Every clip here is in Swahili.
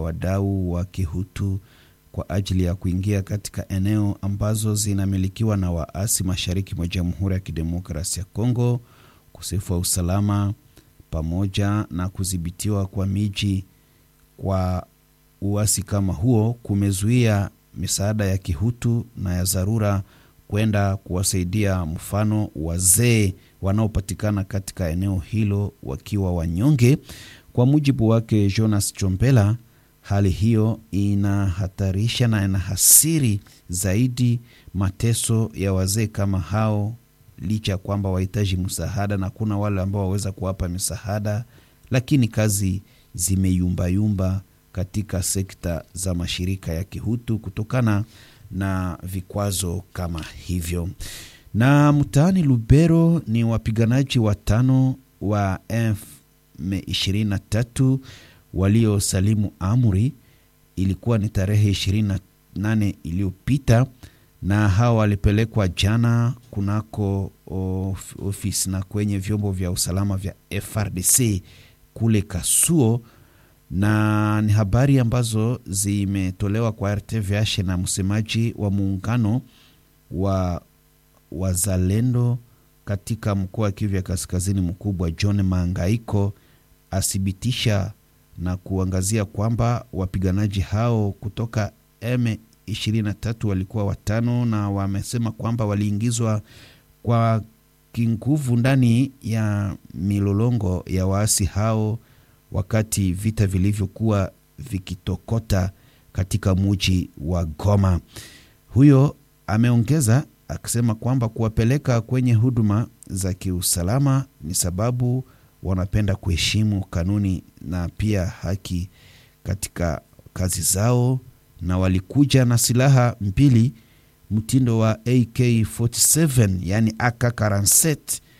wadau wa kihutu kwa ajili ya kuingia katika eneo ambazo zinamilikiwa na waasi mashariki mwa Jamhuri ya Kidemokrasia ya Kongo, ukosefu wa usalama pamoja na kudhibitiwa kwa miji kwa uasi kama huo kumezuia misaada ya kihutu na ya dharura kwenda kuwasaidia, mfano wazee wanaopatikana katika eneo hilo wakiwa wanyonge. Kwa mujibu wake Jonas Chombela, hali hiyo inahatarisha na inahasiri zaidi mateso ya wazee kama hao, licha ya kwamba wahitaji msaada na kuna wale ambao waweza kuwapa misaada, lakini kazi zimeyumbayumba katika sekta za mashirika ya kihutu kutokana na vikwazo kama hivyo. Na mtaani Lubero ni wapiganaji watano wa M23 waliosalimu amri. Ilikuwa ni tarehe 28 iliyopita, na hawa walipelekwa jana kunako of, ofisi na kwenye vyombo vya usalama vya FRDC kule Kasuo na ni habari ambazo zimetolewa kwa RTVH na msemaji wa muungano wa wazalendo katika mkoa wa Kivu ya Kaskazini mkubwa John Mangaiko athibitisha na kuangazia kwamba wapiganaji hao kutoka M23 walikuwa watano, na wamesema kwamba waliingizwa kwa kinguvu ndani ya milolongo ya waasi hao wakati vita vilivyokuwa vikitokota katika muji wa Goma. Huyo ameongeza akisema kwamba kuwapeleka kwenye huduma za kiusalama ni sababu wanapenda kuheshimu kanuni na pia haki katika kazi zao, na walikuja na silaha mbili mtindo wa AK47 yani AK47,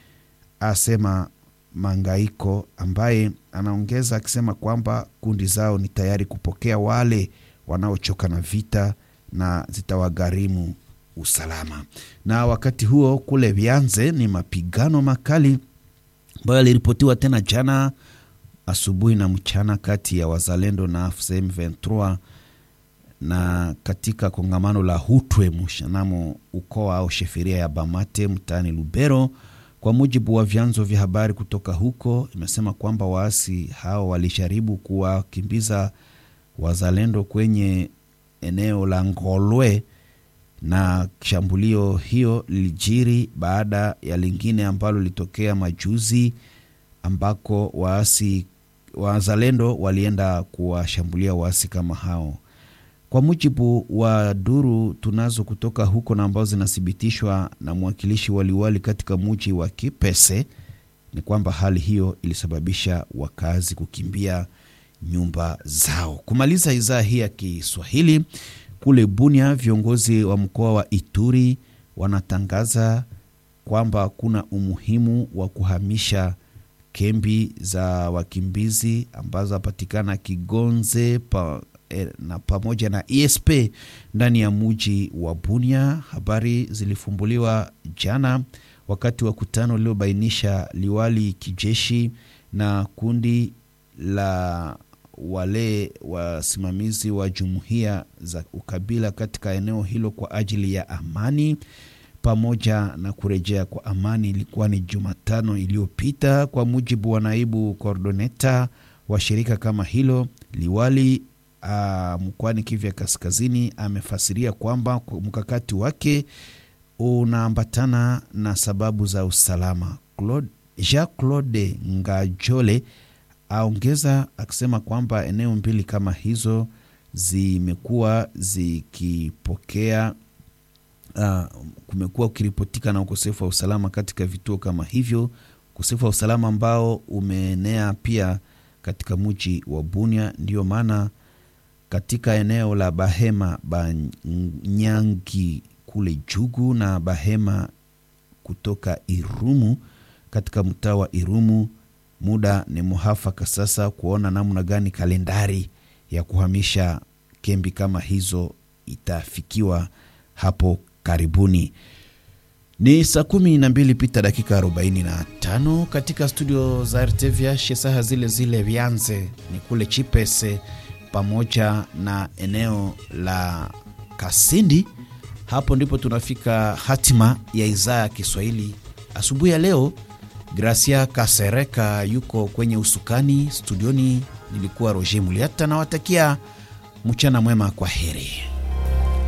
asema Mangaiko ambaye anaongeza akisema kwamba kundi zao ni tayari kupokea wale wanaochoka na vita na zitawagharimu usalama. Na wakati huo kule Vianze ni mapigano makali ambayo yaliripotiwa tena jana asubuhi na mchana kati ya wazalendo na AFC M23 na katika kongamano la Hutwe mshanamo ukoa au sheferia ya Bamate mtaani Lubero. Kwa mujibu wa vyanzo vya habari kutoka huko, imesema kwamba waasi hao walijaribu kuwakimbiza wazalendo kwenye eneo la Ngolwe, na shambulio hiyo lilijiri baada ya lingine ambalo lilitokea majuzi, ambako waasi wazalendo walienda kuwashambulia waasi kama hao. Kwa mujibu wa duru tunazo kutoka huko na ambazo zinathibitishwa na mwakilishi waliwali katika muji wa Kipese ni kwamba hali hiyo ilisababisha wakazi kukimbia nyumba zao. Kumaliza idhaa hii ya Kiswahili, kule Bunia, viongozi wa mkoa wa Ituri wanatangaza kwamba kuna umuhimu wa kuhamisha kambi za wakimbizi ambazo hapatikana Kigonze pa na pamoja na ESP ndani ya muji wa Bunia. Habari zilifumbuliwa jana wakati wa kutano uliobainisha liwali kijeshi na kundi la wale wasimamizi wa jumuiya za ukabila katika eneo hilo kwa ajili ya amani pamoja na kurejea kwa amani. Ilikuwa ni Jumatano iliyopita, kwa mujibu wa naibu kordoneta wa shirika kama hilo liwali Uh, mkoani Kivu ya Kaskazini amefasiria kwamba mkakati wake unaambatana na sababu za usalama. Claude, Jean Claude Ngajole aongeza akisema kwamba eneo mbili kama hizo zimekuwa zikipokea uh, kumekuwa ukiripotika na ukosefu wa usalama katika vituo kama hivyo, ukosefu wa usalama ambao umeenea pia katika mji wa Bunia, ndiyo maana katika eneo la Bahema Banyangi kule Jugu na Bahema kutoka Irumu katika mtaa wa Irumu, muda ni muhafaka sasa kuona namna gani kalendari ya kuhamisha kambi kama hizo itafikiwa hapo karibuni. Ni saa kumi na mbili pita dakika 45 katika studio za RTVH, saha zile zile Vianze ni kule Chipese pamoja na eneo la Kasindi. Hapo ndipo tunafika hatima ya idhaa ya Kiswahili asubuhi ya leo. Gracia Kasereka yuko kwenye usukani studioni, nilikuwa Roger Muliata, nawatakia mchana mwema, kwa heri.